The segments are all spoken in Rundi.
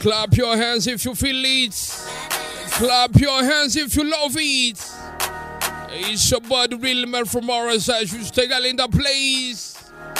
Clap your hands if you feel it. Clap your hands if you love it. It's your boy, the real man from RSI. You stay in the place.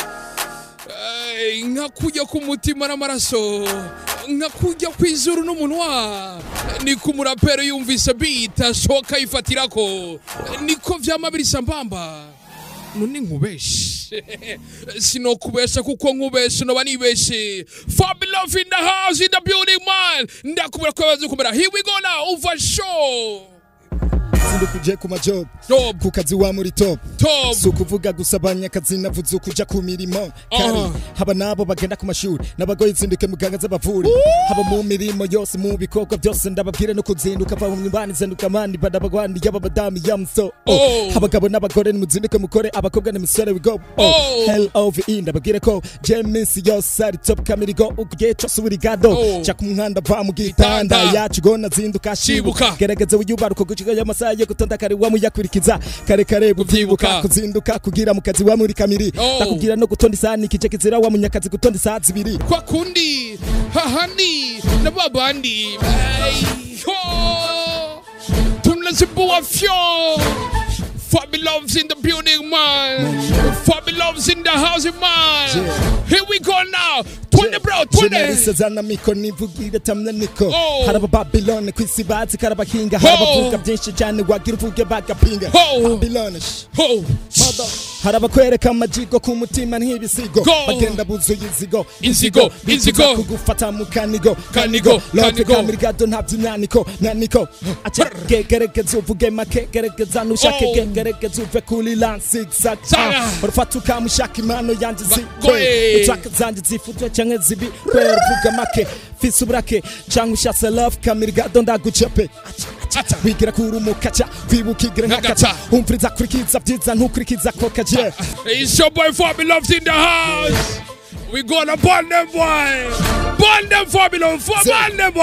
Hey, nkakujya ku mutima n'amaraso nkakujya ku izuru n'umunwa ni ku murapero yumvise beat ashoka yifatirako niko vyama birisa mbamba none nkubeshe sinokubesha kuko nkubeshe noba nibeshe Fabulous in the house in the building man ndakubwira ko bazi kumera here we go now over show sindukuje ku majob Job. ku kazi wa muri top top si ukuvuga gusa abanyakazi navuze ukuja ku mirimo kari Aha. haba nabo bagenda ku mashuri n'abagoye zinduke muganga z'abavuri haba mu mirimo yose mu bikorwa byose ndababwire no kuzinduka va mu mimbani zinduka mani badabagwani y'ababadamu yamso Oh. abagabo n'abagore nimuzinduke mukore abakobwa n'imisore wigo Oh. hell over e ndababwire ko je minsi yose ari top kamirigo ugiye cose uri gado Oh. ca ku muhanda va mu gitanda Gitanda. yacu gona zinduka Shibuka. shibuka gerageza wiyubaruka gucika y'amasaha yo gutonda kare wamuyakurikiza kare kare Kuvyibuka. buvyibuka kuzinduka kugira mu kazi wa muri kamiri Oh. ndakubwira no gutonda isaha nikije kizira wa munyakazi gutonda isaha zibiri kwa kundi hahandi na babandi Ay, ho. tunazibua fyo Fabuloves in the building man Fabuloves in the house man Yeah. Here we go now Twende bro Generalise twende zana miko nivugire tamna niko Oh. haraba babylone kwisi bazi karabahinga harabavuga byinshi cyane wagira uvuge bagapinga Oh. babylone sh- Ho Mother. harabakwereka amajigo ku mutima nk'ibisigo Go. bagenda buzuye inzigo Inzigo, bifuza inzigo. kugufata mu kanigo Kanigo, lote kanigo. kamirigado nta by'imyaniko myaniko ace gerageza uvuge make gerageza nushake Oh. ge- gerageza uve kuri lansigzag Saga. urufata ukamushaka impano yanjye Bagoye. zikwe utraka zanjye zifutwe canke zibi kwera uvuga make fise uburake canke ushatse love kamirigado ndagucepe Ata. wigira kuri umukaca kwibuka igira nk'akaca Nk'agaca. umviriza kurikiza byiza ntukurikiza ko kaje It's your boy Fabuloves in the house We gonna burn them boy Burn them Fabulous Burn them boy